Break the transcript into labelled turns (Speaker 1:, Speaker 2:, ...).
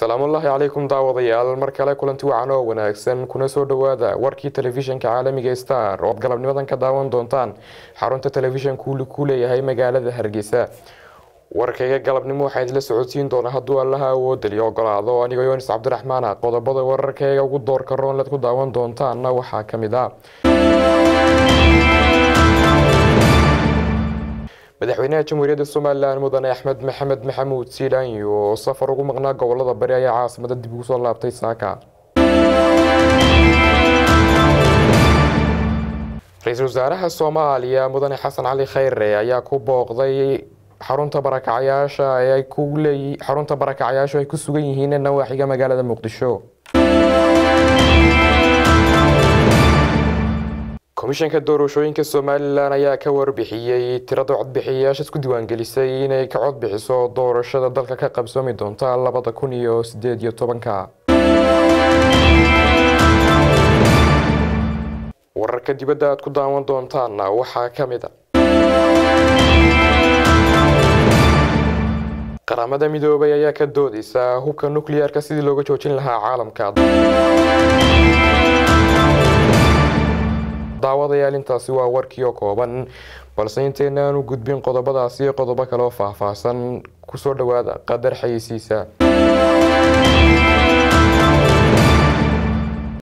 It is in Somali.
Speaker 1: salaamullaahi calaykum daawadayaal mar kale kulanti wacan oo wanaagsan kuna soo dhowaada warkii telefishinka caalamiga star oo ad galabnimadan ka daawan doontaan xarunta telefishanku ku leeyahay magaalada hargeysa warkayga galabnimo waxaa idinla socodsiin doona hadduu allaha awoodaliyo ogolaado anigoo yonis cabdiraxmaan ah qodobada wararkayga ugu doorka roonled ku daawan doontaana waxaa ka mid ah madaxweynaha jamhuuriyadda somalilan mudane axmed maxamed maxamuud siilaanyo oo safar ugu maqnaa gobolada bari ayaa caasimada dib ugu soo laabtay saaka ra-iisul wasaaraha soomaaliya mudane xasan cali khayre ayaa ku booqday xarunta barakacyaasha ay ku leey xarunta barakacyaashu ay ku sugan yihiin nawaaxiga magaalada muqdisho komishanka doorashooyinka somalilan ayaa ka warbixiyey tirada codbixiyayaasha isku diiwaangelisay inay ka codbixiso doorashada dalka ka qabsoomi doonta labada kun iyo sideed iyo tobanka wararka dibadda aad ku daawan doontaana waxaa ka mid a qaramada midoobay ayaa ka doodeysa hubka nukliyeerka sidii looga joojin lahaa caalamka daawadayaal intaasi waa warkii oo kooban balse inteena aanu gudbin qodobadaasi iyo qodobo kale oo faahfaahsan kusoo dhowaada qadar xayeysiisa